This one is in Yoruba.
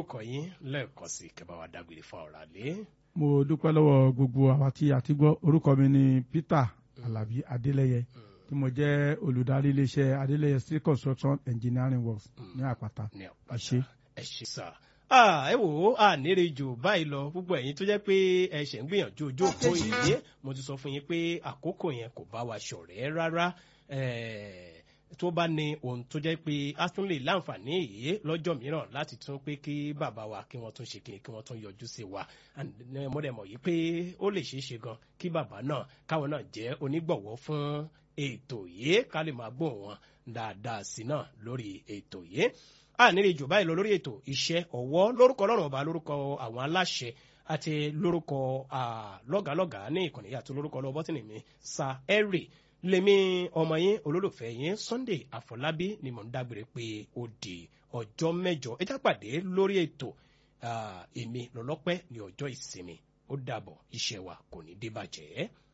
orúkọ yín lẹ́ẹ̀kan sí kẹbà wa dágbére fún ọ̀rọ̀ àlẹ́. mo dúpẹ́ lọ́wọ́ gbogbo àwa tí a ti gbọ́ orúkọ mi ni Peter Alabi Adeleye tí mo jẹ́ olùdarí iléeṣẹ́ Adeleye steel construction engineering works ní àpáta ní ẹ àpáta ṣé. ẹ ṣe sà. ẹ wò ó a nírè jù báyìí lọ púpọ̀ ẹ̀yin tó jẹ́ pé ẹ ṣẹ̀ ń gbìyànjú ojú òpó ìdíyé mo ti sọ fún yín pé àkókò yẹn kò bá wa ṣọ̀rẹ́ rárá Eh, tó bá ní ohun tó jẹ́ pé a tún lè láǹfààní èyí lọ́jọ́ mìíràn láti tún pé kí bàbá wa kí wọ́n tún ṣe kí kí wọ́n tún yọjú sí wa And, eh, mo dẹ̀ mọ̀ yìí pé ó lè ṣeé ṣe gan kí bàbá náà káwọn náà jẹ́ onígbọ̀wọ́ fún ètò yìí ká lè máa gbóhùn wọn dáadáa sí náà lórí ètò yìí àníri jù báyìí lọ lórí ètò iṣẹ́ ọwọ́ lórúkọ ọlọ́run ọba lórúkọ àwọn aláṣẹ àti lórúkọ ah, lọ́gàálọ́gàá ní ìkànnì yìí àti lórúkọ ọlọ́wọ́ bọ́tìnì mi sa ẹ́rì lèmi ọmọ yín olólùfẹ́ yín Sunday Àfọlábí ni mò ń dágbére pé ó di ọjọ́ mẹ́jọ ẹ já pàdé lórí ètò ah, èmi lọ́lọ́pẹ́ ní ọjọ́ ìsinmi ó dàbọ̀ iṣẹ́ wa kò ní dé bàjẹ́.